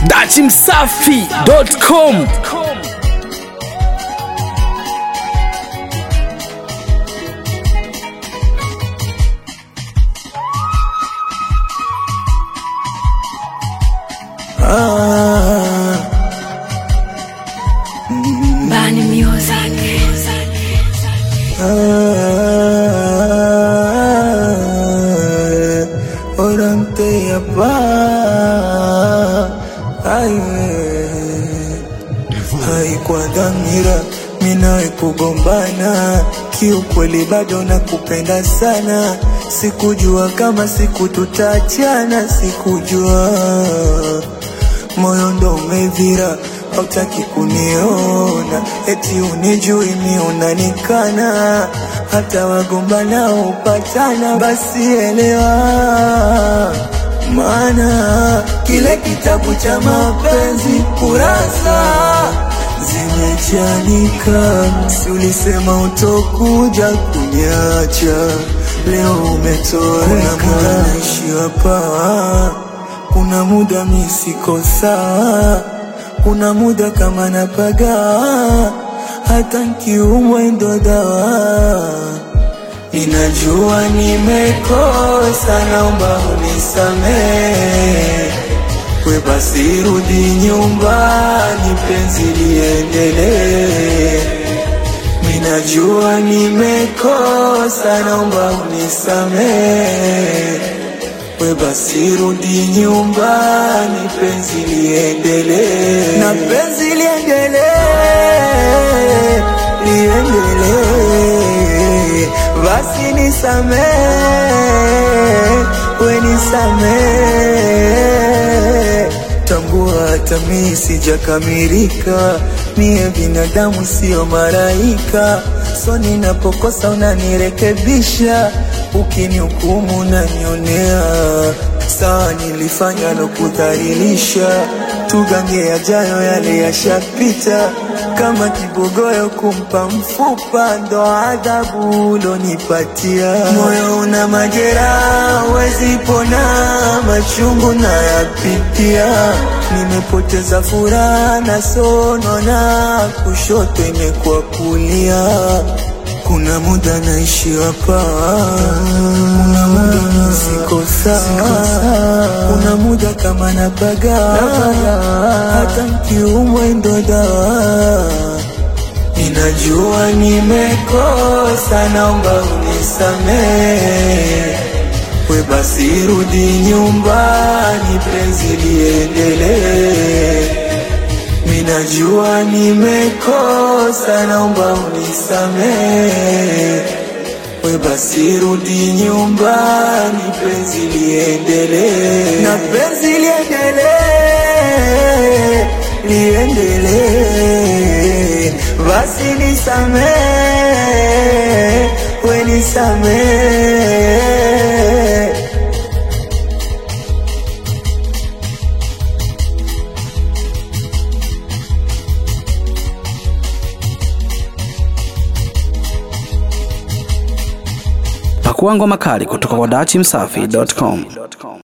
dachimsafi.com Bani Music. Orante ya pa Ay, haikuwa dhamira minawe kugombana, kiukweli bado nakupenda sana. Sikujua kama siku tutaachana, sikujua moyo ndo umevira, hautaki kuniona, eti unijui mi unanikana, hata wagombana upatana, basi elewa maana kile kitabu cha mapenzi kurasa zimechanika, si ulisema utokuja kuniacha, leo umetoweka. Kuna muda naishi hapa, kuna muda mi siko sawa, kuna muda kama napaga, hata nkiumwa ndo dawa Ninajua nimekosa, naomba unisamehe. We basi rudi nyumbani, penzi liendelee. Ninajua nimekosa, naomba unisamehe. We basi rudi nyumbani, penzi liendelee. Na penzi liendelee, liendelee. Basi nisamehe, we nisamehe. Tambua hata mi sijakamilika, mie binadamu sio malaika. So ninapokosa unanirekebisha, ukinihukumu unanionea. Sawa, nilifanya lokudhalilisha, tugange yajayo, yale yashapita. Kama kibogoyo kumpa mfupa, ndo adhabu ulonipatia. Moyo una majeraha, huwezi pona, machungu nayapitia. Nimepoteza furaha na sonona, kushoto imekuwa kulia. Kuna muda naishi hapa, kuna muda mi siko sawa, kuna muda kama napaga, hata nkiumwa ndo dawa. Ninajua nimekosa, naomba unisamehe. We basi rudi nyumbani, penzi liendelee. Minajua nimekosa, naomba unisamehe. We basi rudi nyumbani, penzi liendelee. Na penzi liendelee, liendelee. Basi nisamehe, we nisamehe. pakua ngoma kali kutoka kwa dachimsafi.com